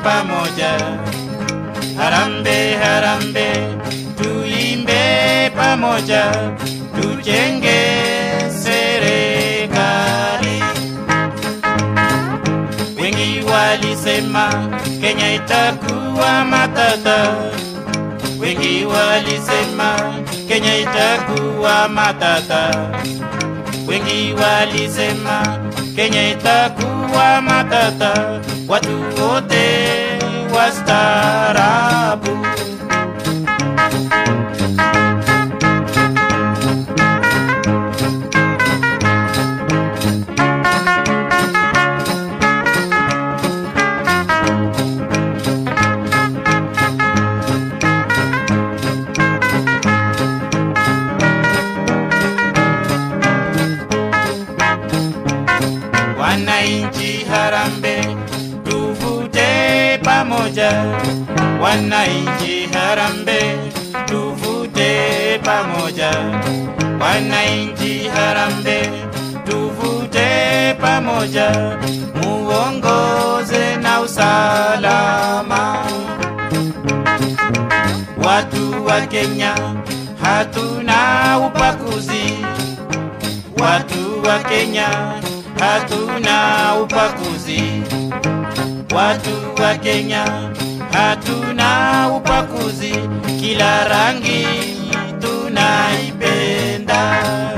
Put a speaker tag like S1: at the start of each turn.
S1: pamoja. Harambe, harambe, tuimbe pamoja, tujenge serikali. Wengi walisema Kenya itakuwa matata, wengi walisema Kenya itakuwa matata, wengi walisema Kenya itakuwa matata, watu wote wastaarabu. Wananchi harambe, tuvute pamoja. Wananchi harambe, tuvute pamoja. Wananchi harambe, tuvute pamoja, muongoze na usalama. Watu wa Kenya hatuna upakuzi Watu wa Kenya hatuna upakuzi. Watu wa Kenya hatuna upakuzi, kila rangi tunaipenda.